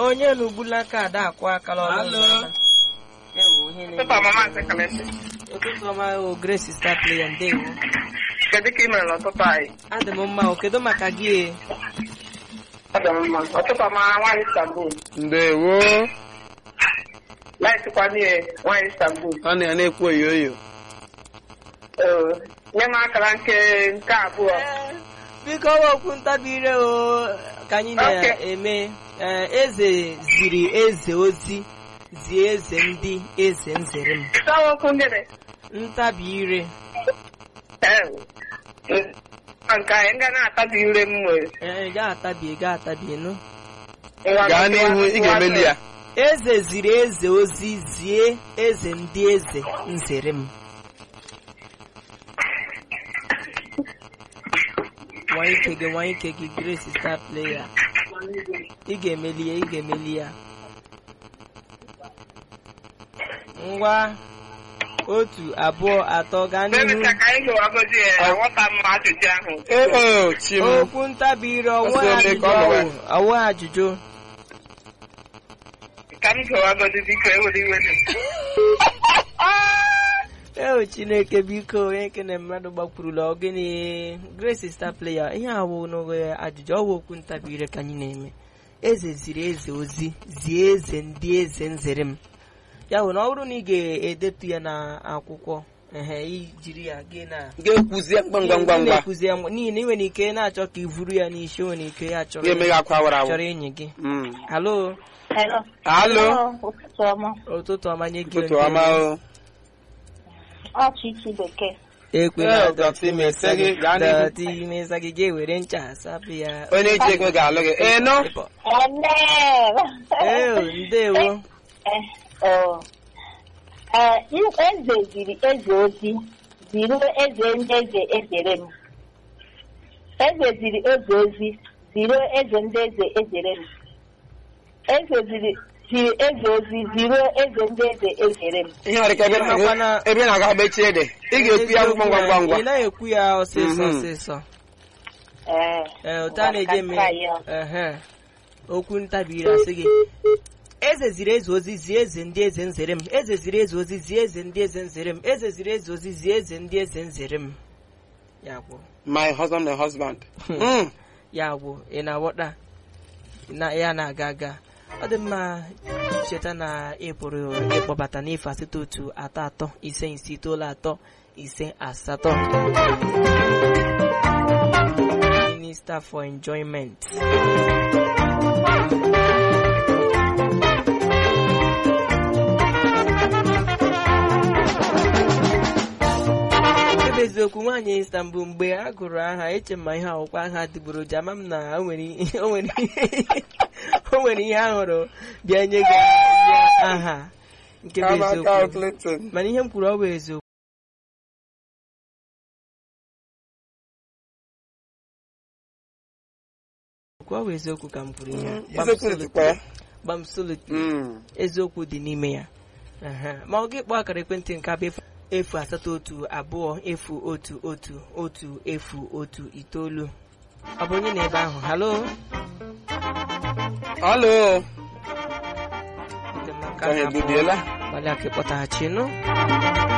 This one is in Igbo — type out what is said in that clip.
onye n'ugbula aka ada akwụ akala ọnụ Alo. ụzọ ámá. Ewo, ihe na-eme. Ụtụtụ ọma maazị Kalesi. ụtụtụ ọma o Grace star player ndewo Kedu ka ị mere n'ụtụtụ anyị? adị m mma o kedu maka gị e? Ọ dị m mma. Ụtụtụ ọma nwaanyị Istanbul. ndewo Laịtịkwa n'ihe nwaanyị Istanbul. ọ na ya na-ekwu oyoyo Ee, nye m akara nke nke abụọ. biko ọwa okwu ntabire o ka anyị na-eme Ee, eze ziri eze ozi zie eze ndị eze nzere m Ịsawa okwu gịnị? ntabi ire Ee, nke anyị nga na-atabi ire m nwere. ee gaa atabie gaa atabie nụ Ngwa gaa nke n'ihu ị ga-emeli ya eze ziri eze ozi zie eze ndị eze nzere m nwa ike gị nwa ike gị grace star player ị ga-emeli ya ị ga-emeli ya ngwa otu abụọ atọ gaa n'ihu Emechaa ka anyị ga-agọzi ya aghọta m ajụjụ ahụ. ee chi m okwu ntabi ire ọnwa Ọsọ eme ka ọ ajụjụ gbawa. ọwụ ọwụ ajụjụ Ka m ga-agọzi biko ewere iwe dị. Eo Chineke biko onye nke na mmadụ gbakwurula ogene Grace star player ihe awụ n'oge ajụjụ ọwụ okwu ntabi ire ka anyị na-eme eze ziri eze ozi zie eze ndị eze nzere m ya bụ na ọ bụrụ na ị ga-edetu ya n'akwụkwọ ehe ijiri ya gị na ga-ekwuzie ngwa ngwa ngwa ngwa na-ekwuzi ya n'ihi na ị nwere ike na-achọ ka i vuru ya n'isi o nwere ike ya chọrọ ga-eme gị akwa awara awụ chọrọ enyi gị Mm. halo Hello. alo Ụtụtụ ọma. ụtụtụ ọma nye gị ụtụtụ onye ọma o Ọ Chichi Bekee. ekwela Ee, dọtị mesa gị, gaa n'ihu. dọtị mesa gị ga-ewere ncha asapụ ya onye ji ego ga-alụ gị ee nọ ee ndewo Ee, eze ziri eze ozi ziri eze ndị eze ezere m. Eze ziri eze ozi ziri eze ndị eze ezere m. Eze ziri ziri eze ozi ziri eze ndị eze ezere m. ihe nwere ike ebe Ịmakwa na- na- ebe ị na-aga mechie ede ị ga-ekwu ya ngwa ngwa ngwa ngwa ị naghị ekwu ya ọsịsọ Mhm. ọsịsọ Ee. ee otu a na-eji eme Ka ya. ehe okwu ntabi ire asị gị eze ziri eze ozi zie eze ndị eze nzere m eze ziri eze ozi zie eze ndị eze nzere m eze ziri eze ozi zie eze ndị eze nzere m ya gwụ my husband and husband Mm. ya gwụ ị na-aghọta na ya na-aga aga ọ dị mma cheta na ị pụrụ ịkpọbata n'efu asatọ otu atọ atọ ise ise itoolu atọ ise asatọ Minister for Enjoyment ebe eziokwu nwaanyị Istanbul mgbe a gụrụ aha eche m ma ihe akwụkwọ aha adịgboroja ama m na o nwere ihe- o nwere ihe- o nwere ihe a hụrụ bịa nye gị ya aha nke bụ Kama eziokwu Carl Clinton. mana ihe m kwuru ọ bụ eziokwu ọ bụ eziokwu ka m kwuru ihe a. Gbam eziokwu solid- dịkwa ya gbam solid Mm. eziokwu dị n'ime ya Ehe. ma ọ gị kpọọ akara ekwentị nke abụ efu- efu asatọ otu abụọ efu otu otu otu efu otu itoolu ọ bụ onye na ebe ahụ halo alo Ndị mma, nke ka ha ahụ egbubiela gbalịa ka ịkpọtaghachi nụ